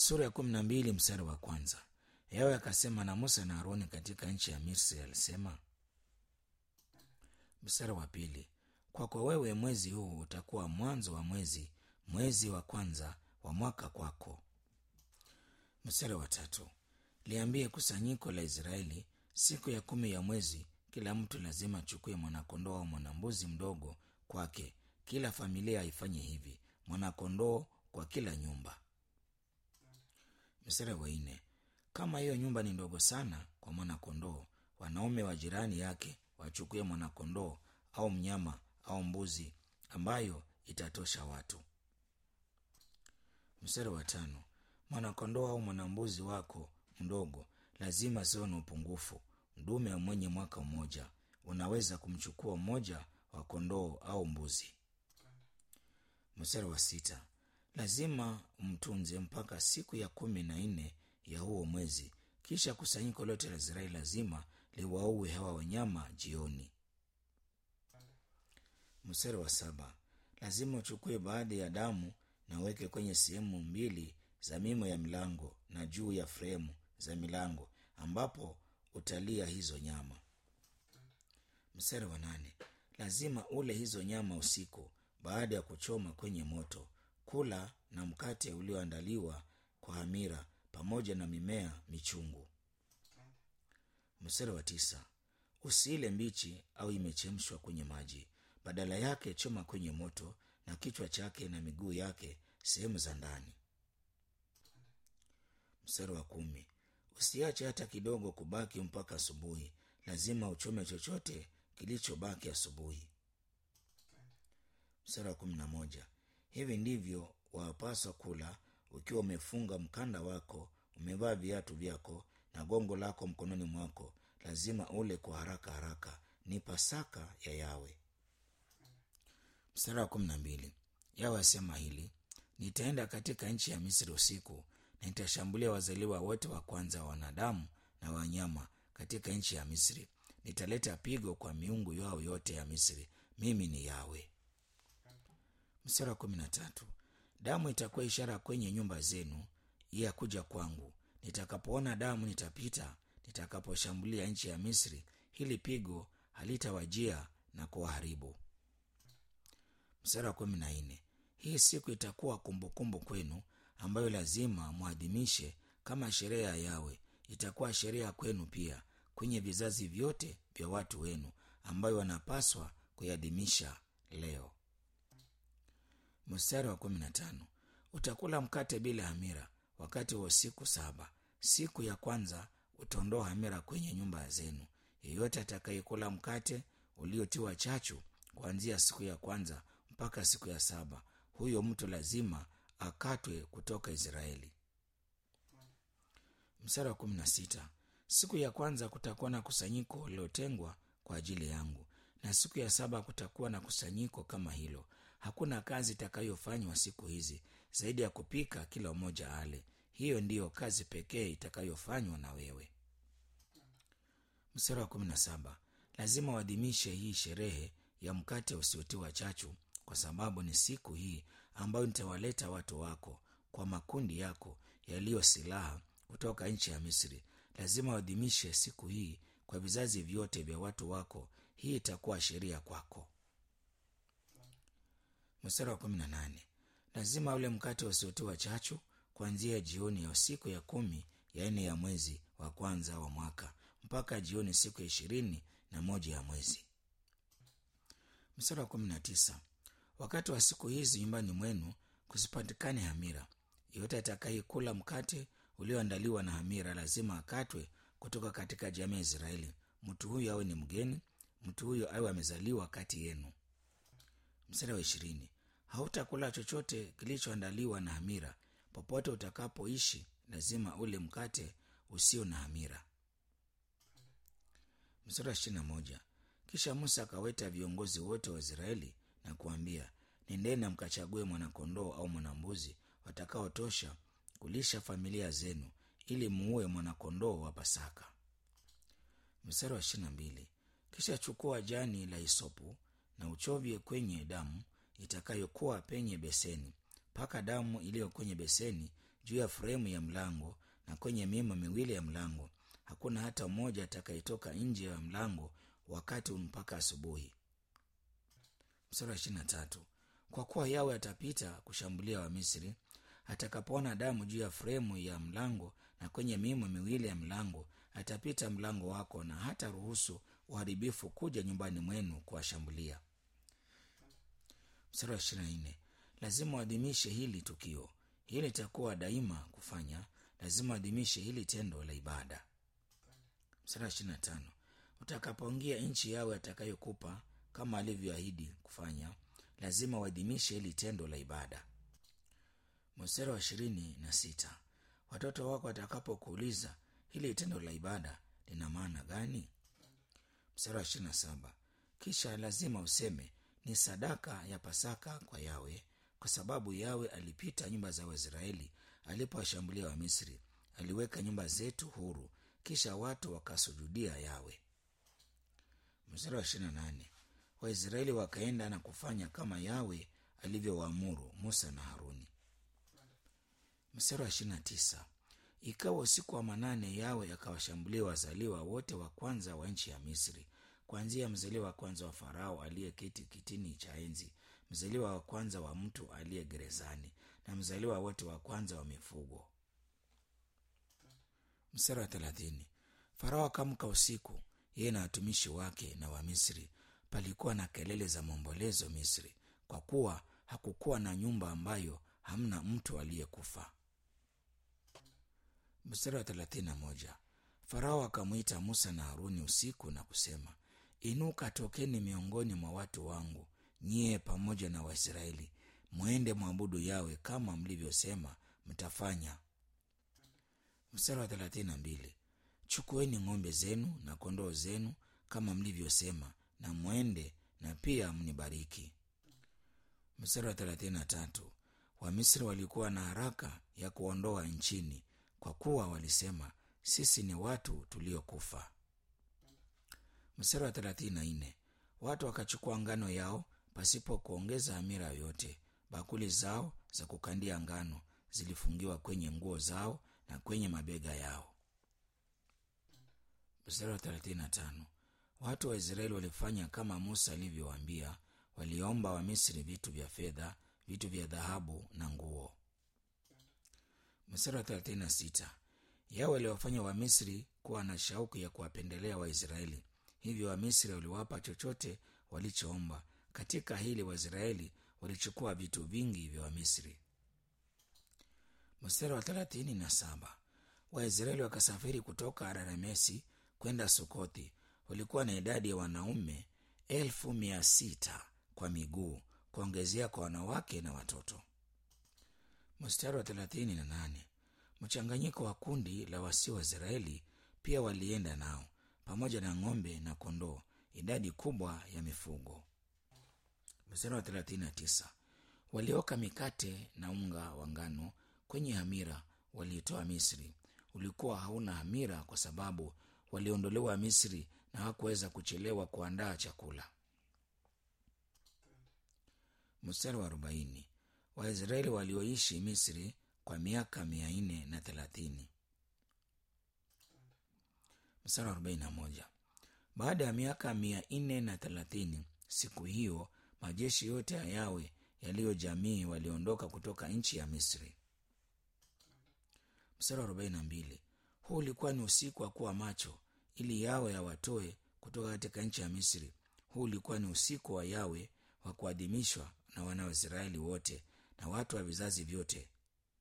sura ya kumi na mbili mstari wa kwanza yawe akasema na musa na aroni katika nchi ya misri alisema mstari wa pili kwako wewe mwezi huu utakuwa mwanzo wa mwezi mwezi wa kwanza wa mwaka kwako mstari wa tatu liambie kusanyiko la israeli siku ya kumi ya mwezi kila mtu lazima achukue mwanakondoo au mwanambuzi mdogo kwake kila familia ifanye hivi mwanakondoo kwa kila nyumba mstari wa nne kama hiyo nyumba ni ndogo sana kwa mwanakondoo wanaume wa jirani yake wachukue mwanakondoo au mnyama au mbuzi ambayo itatosha watu mstari wa tano mwanakondoo au mwanambuzi wako mdogo lazima siwe na upungufu mdume mwenye mwaka mmoja unaweza kumchukua mmoja wa kondoo au mbuzi mstari wa sita lazima mtunze mpaka siku ya kumi na nne ya huo mwezi kisha kusanyiko lote la israeli lazima liwaue hawa wanyama jioni mstari wa saba lazima uchukue baadhi ya damu na uweke kwenye sehemu mbili za mimo ya milango na juu ya fremu za milango ambapo utalia hizo nyama mstari wa nane lazima ule hizo nyama usiku baada ya kuchoma kwenye moto kula na mkate ulioandaliwa kwa hamira pamoja na mimea michungu mstari wa tisa usiile mbichi au imechemshwa kwenye maji badala yake choma kwenye moto na kichwa chake na miguu yake sehemu za ndani mstari wa kumi usiache hata kidogo kubaki mpaka asubuhi lazima uchome chochote kilichobaki asubuhi mstari wa kumi na moja hivi ndivyo wapaswa kula ukiwa umefunga mkanda wako umevaa viatu vyako na gongo lako mkononi mwako lazima ule kwa haraka haraka ni pasaka ya yawe mstari wa kumi na mbili yawe asema hili nitaenda katika nchi ya misri usiku na nitashambulia wazaliwa wote wa kwanza wa wanadamu na wanyama katika nchi ya misri nitaleta pigo kwa miungu yao yote ya misri mimi ni yawe mstari wa kumi na tatu damu itakuwa ishara kwenye nyumba zenu ya kuja kwangu nitakapoona damu nitapita nitakaposhambulia nchi ya misri hili pigo halitawajia na kuwaharibu mstari wa kumi na nne hii siku itakuwa kumbukumbu kwenu ambayo lazima mwadhimishe kama sherehe ya yawe itakuwa sheria kwenu pia kwenye vizazi vyote vya watu wenu ambayo wanapaswa kuiadhimisha leo mstari wa kumi na tano utakula mkate bila hamira wakati wa siku saba siku ya kwanza utaondoa hamira kwenye nyumba zenu yeyote atakayekula mkate uliotiwa chachu kuanzia siku ya kwanza mpaka siku ya saba huyo mtu lazima akatwe kutoka israeli mstari wa kumi na sita siku ya kwanza kutakuwa na kusanyiko lilotengwa kwa ajili yangu na siku ya saba kutakuwa na kusanyiko kama hilo hakuna kazi itakayofanywa siku hizi zaidi ya kupika kila mmoja ale hiyo ndiyo kazi pekee itakayofanywa na wewe mstari wa kumi na saba lazima uadhimishe hii sherehe ya mkate usiotiwa chachu kwa sababu ni siku hii ambayo nitawaleta watu wako kwa makundi yako yaliyo silaha kutoka nchi ya misri lazima uadhimishe siku hii kwa vizazi vyote vya watu wako hii itakuwa sheria kwako mstari wa kumi na nane lazima ule mkate usiotiwa chachu kuanzia jioni ya siku ya kumi ya nne ya mwezi wa kwanza wa mwaka mpaka jioni siku ya ishirini na moja ya mwezi mstari wa kumi na tisa wakati wa siku hizi nyumbani mwenu kusipatikane hamira yeyote atakayekula mkate ulioandaliwa na hamira lazima akatwe kutoka katika jamii ya israeli mtu huyo awe ni mgeni mtu huyo awe amezaliwa kati yenu mstari wa ishirini hautakula chochote kilichoandaliwa na hamira popote utakapoishi lazima ule mkate usio na hamira mstari wa ishirini na moja kisha musa akaweta viongozi wote wa israeli na kuambia nendeni na mkachague mwanakondoo au mwanambuzi watakaotosha kulisha familia zenu ili muue mwanakondoo wa pasaka mstari wa ishirina mbili kisha chukua jani la hisopu na uchovye kwenye damu itakayokuwa penye beseni paka damu iliyo kwenye beseni juu ya fremu ya mlango na kwenye mimo miwili ya mlango hakuna hata mmoja atakayetoka nje ya mlango wakati mpaka asubuhi mstari wa ishirini na tatu kwa kuwa yawe atapita kushambulia wamisri atakapoona damu juu ya fremu ya mlango na kwenye mimo miwili ya mlango atapita mlango wako na hata ruhusu uharibifu kuja nyumbani mwenu kuwashambulia mstari wa ishirini na nne lazima uadhimishe hili tukio hili litakuwa daima kufanya lazima uadhimishe hili tendo la ibada mstari wa ishirini na tano utakapoingia nchi yawe atakayokupa kama alivyoahidi kufanya lazima uadhimishe hili tendo la ibada mstari wa ishirini na sita watoto wako watakapokuuliza hili tendo la ibada lina maana gani mstari wa ishirini na saba kisha lazima useme ni sadaka ya pasaka kwa yawe kwa sababu yawe alipita nyumba za waisraeli alipowashambulia wamisri aliweka nyumba zetu huru kisha watu wakasujudia yawe mstari wa ishirini na nane waisraeli wakaenda na kufanya kama yawe alivyowaamuru musa na haruni mstari wa ishirini na tisa ikawa usiku wa manane yawe akawashambulia wazaliwa wote wa kwanza wa nchi ya misri kuanzia mzaliwa wa kwanza wa farao aliyeketi kitini cha enzi mzaliwa wa kwanza wa mtu aliye gerezani na mzaliwa wote wa kwanza wa mifugo mstari wa thelathini farao akamka usiku yeye na watumishi wake na wamisri palikuwa na kelele za maombolezo misri kwa kuwa hakukuwa na nyumba ambayo hamna mtu aliyekufa mstari wa thelathini na moja farao akamwita musa na haruni usiku na kusema inuka tokeni miongoni mwa watu wangu nyie pamoja na waisraeli mwende mwabudu yawe kama mlivyosema mtafanya mstari wa thelathini na mbili chukueni ng'ombe zenu na kondoo zenu kama mlivyosema na mwende na pia mnibariki mstari wa thelathini na tatu wamisri walikuwa na haraka ya kuondoa nchini kwa kuwa walisema sisi ni watu tuliokufa mstari wa thelathini na nne watu wakachukua ngano yao pasipo kuongeza hamira yoyote bakuli zao za kukandia ngano zilifungiwa kwenye nguo zao na kwenye mabega yao mstari wa thelathini na tano watu wa israeli walifanya kama musa alivyowaambia waliomba wamisri vitu vya fedha vitu vya dhahabu na nguo mstari wa thelathini na sita yao waliwafanya wamisri kuwa na shauku ya kuwapendelea waisraeli hivyo wamisri waliwapa chochote walichoomba katika hili waisraeli walichukua vitu vingi vya wamisri mstari wa thelathini na saba waisraeli wakasafiri kutoka araramesi kwenda sukothi walikuwa na idadi ya wanaume elfu mia sita kwa miguu kuongezea kwa wanawake na watoto mstari wa thelathini na nane mchanganyiko wa kundi la wasio wa israeli pia walienda nao pamoja na ng'ombe na kondoo idadi kubwa ya mifugo mstari wa thelathini na tisa walioka mikate na unga wa ngano kwenye hamira waliitoa misri ulikuwa hauna hamira kwa sababu waliondolewa misri na hawakuweza kuchelewa kuandaa chakula mstari wa arobaini waisraeli walioishi misri kwa miaka mia nne na thelathini mstari wa arobaini na moja baada ya miaka mia nne na thelathini siku hiyo majeshi yote ya yawe yaliyo jamii waliondoka kutoka nchi ya misri mstari wa arobaini na mbili huu ulikuwa ni usiku wa kuwa macho ili yawe yawatoe kutoka katika nchi ya misri huu ulikuwa ni usiku wa yawe wa kuadhimishwa na wana wa israeli wote na watu wa vizazi vyote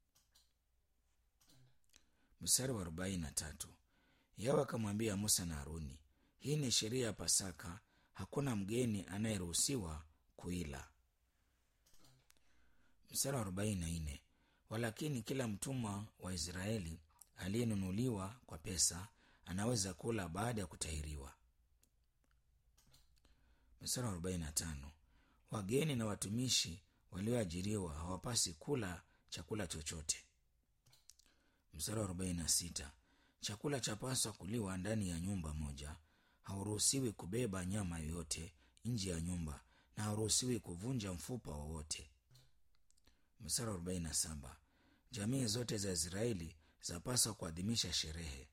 mstari wa arobaini na tatu yawe akamwambia musa na haruni hii ni sheria ya pasaka hakuna mgeni anayeruhusiwa kuila mstari wa arobaini na nne walakini kila mtumwa wa israeli aliyenunuliwa kwa pesa anaweza kula baada ya kutahiriwa mstari wa arobaini na tano wageni na watumishi walioajiriwa hawapasi kula chakula chochote mstari wa arobaini na sita chakula chapaswa kuliwa ndani ya nyumba moja hauruhusiwi kubeba nyama yoyote nje ya nyumba na hauruhusiwi kuvunja mfupa wowote mstari wa arobaini na saba jamii zote za israeli zapaswa kuadhimisha sherehe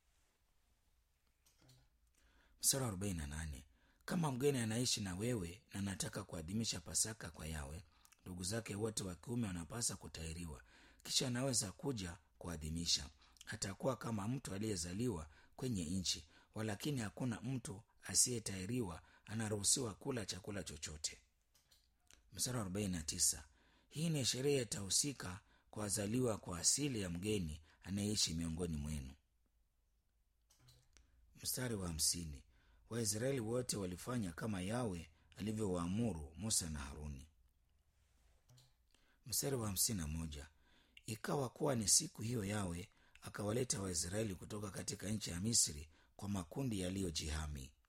mstari wa 48 kama mgeni anaishi na wewe na anataka kuadhimisha pasaka kwa yawe ndugu zake wote wa kiume wanapasa kutahiriwa kisha anaweza kuja kuadhimisha atakuwa kama mtu aliyezaliwa kwenye nchi walakini hakuna mtu asiyetahiriwa anaruhusiwa kula chakula chochote mstari wa 49 hii ni sherehe itahusika kwa wazaliwa kwa asili ya mgeni anayeishi miongoni mwenu mstari wa hamsini waisraeli wote walifanya kama yawe alivyowaamuru musa na haruni mstari wa hamsini na moja ikawa kuwa ni siku hiyo yawe akawaleta waisraeli kutoka katika nchi ya misri kwa makundi yaliyojihami